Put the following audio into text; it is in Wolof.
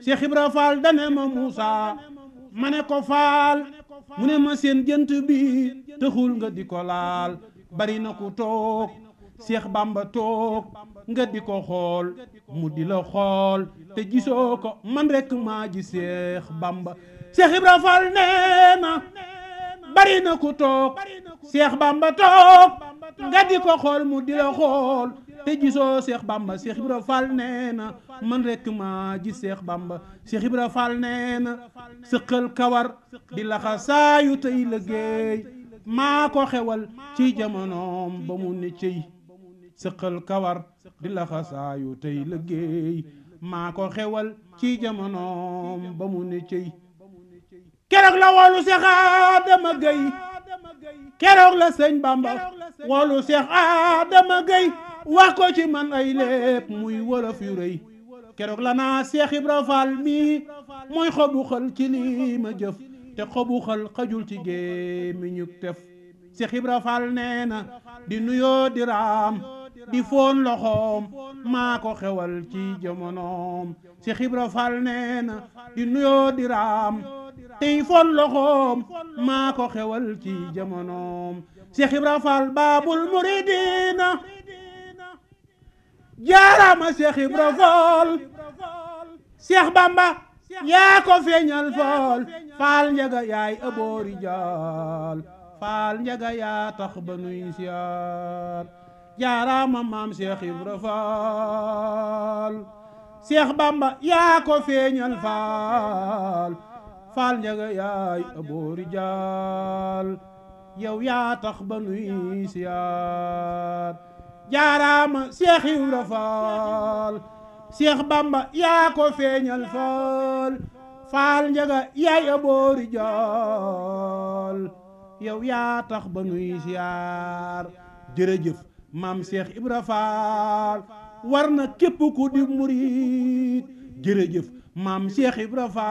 Cheikh Ibra Fall dane ma Moussa ma ne ko faal mu ne ma seen jënt bi taxul nga di ko laal bari na ku toog Cheikh Bamba toog nga di ko xool mu di la xool te gisoo ko man rek maa ji Cheikh Bamba Cheikh Ibra Fall nee na bari na ku toog Cheikh Bamba toog nga di ko xool mu di la xool te gisoo Cheikh Bamba Cheikh Ibra Fall nee na man rek maa ji Cheikh Bamba Cheikh Ibra Fall nee na sëqal kawar di laxa saayu tey liggéey maa ko xewal ci jamonoom ba mu ne cëy sëqal kawar di laxa saayu tey liggéey maa ko xewal ci jamonoom ba mu ne cëy keroog la woolu Seex Adama Gay keroog la sëñ Bamba woolu Seex Adama Gay wax ko ci man ay lépp muy wolof yu rëy keroog la naa Seex Ibra Fall mii mooy xobu xal ci lii ma jëf te xobu xal xajul ci gémmiñu tef Seex Ibra Fall nee na di nuyoo di raam di foon loxoom maa ko xewal ci jamonoom Seex Ibra Fall nee na di nuyoo di raam tey foon loxoom maa ko xewal ci jamonoom Seex Ibra Fall baabul muridina jaarama Seex Ibra Fall Seex Bamba yaa ko feeñal Fall Fall njaga yaay aboori jaal Fall njaga yaa tax ba nuy siyaar jaarama maam Seex Ibra Fall Seex Bamba yaa ko feeñal Fall Fall njaga yaay aboori jaal yow yaa tax ba nuy siyaar jaaraama Seex Ibra Faal Seex Bamba yaa ko feeñal Faal Faal njaga yaay aboori jaal yow yaa tax ba nuy siyaar jërëjëf maam Seex Ibra Faal war na képp ku di murit jërëjëf maam Seex Ibra Faal